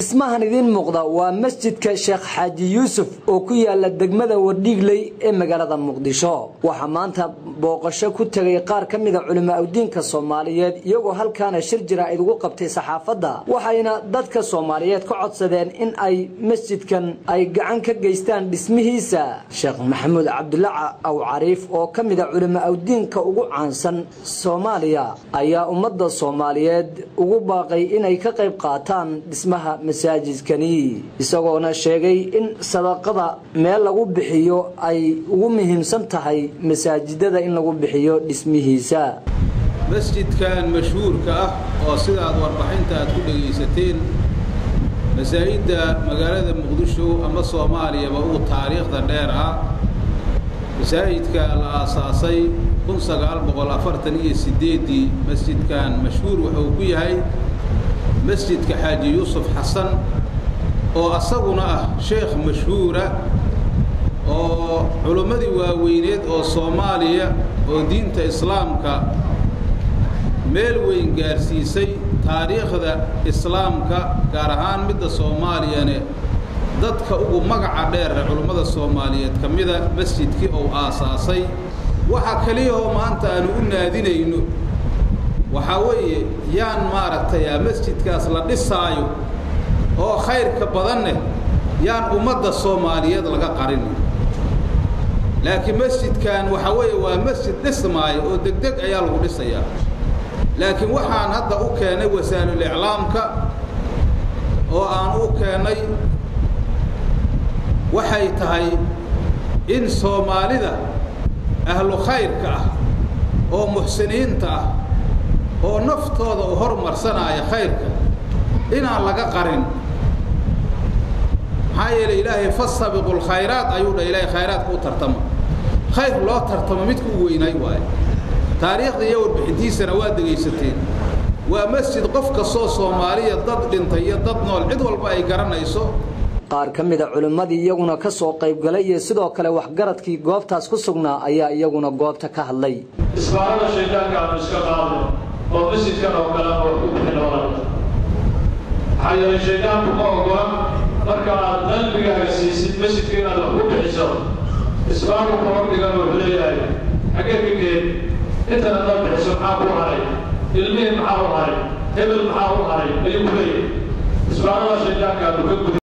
dhismahan idiin muuqda waa masjidka sheekh xaaji yuusuf oo ku yaala degmada wardhiigley ee magaalada muqdisho waxaa maanta booqasho ku tegay qaar ka mida culimo awdiinka soomaaliyeed iyagoo halkaana shir jaraa'id ugu qabtay saxaafadda waxayna dadka soomaaliyeed ka codsadeen in ay masjidkan ay gacan ka geystaan dhismihiisa sheekh maxamuud cabdulaca aw cariif oo ka mida culimo awdiinka ugu caansan soomaaliya ayaa ummadda soomaaliyeed ugu baaqay inay ka qayb qaataan dhismaha masaajidkani isagoona sheegay in sadaqada meel lagu bixiyo ay ugu muhiimsan tahay masaajidada in lagu bixiyo dhismihiisa masjidkan mashhuurka ah oo sidaad warbixinta aad ku dhegaysateen masaajidda magaalada muqdisho ama soomaaliyaba uu taariikhda dheer ah masaajidka la aasaasay kun sagaal boqol afartan iyo sideeddii masjidkan mashhuur wuxuu ku yahay masjidka xaaji yuusuf xasan oo asaguna ah sheekh mashhuura oo culimmadii waaweyneed oo soomaaliya oo diinta islaamka meel weyn gaarsiisay taariikhda islaamka gaar ahaan midda soomaaliyane dadka ugu magaca dheera culimmada soomaaliyeed ka mida masjidkii ou aasaasay waxa keliyahoo maanta aanu u naadinayno waxaa weeye yaan maaragtay masjidkaas la dhisaayo oo khayrka badanneh yaan ummadda soomaaliyeed laga qarinin laakiin masjidkan waxaa weeye waa masjid dhismaayo oo degdeg ayaa lagu dhisayaa laakiin waxaan hadda u keenay wasaa'ilul iclaamka oo aan u keennay waxay tahay in soomaalida ahlu khayrka ah oo muxsiniinta ah oo naftooda u hormarsanaya khayrka inaan laga qarin maxaa yeelay ilaahay fasabiqu lkhayraat ayuu dha ilaahay khayraadka u tartama khayr loo tartamo midka u weynay waayo taariikhda iyo warbixintiisana waa degaysateen waa masjid qof kastoo soomaaliya dad dhintay iyo dad nool cid walba ay garanayso qaar ka mida culimmadii iyaguna ka soo qaybgalay iyo sidoo kale waxgaradkii goobtaas ku sugnaa ayaa iyaguna goobta ka hadlay isbaarada shaydaanka aanu iska qaadno oo masjidkan oo kale oo ku bixin walaal maxaa yeelay shaydaanku ma ogola marka aad qalbigaaga siisid masjidka inaad wax ku bixiso isbaaru koordhigan wuxuu leeyahay xaggee ka geen intan haddaad bixiso maxaa ku haray ilmihii maxaa u haray hebel maxaa u haray ayuu ku leeyahay isbaarada shaydaanka aanu ka gudi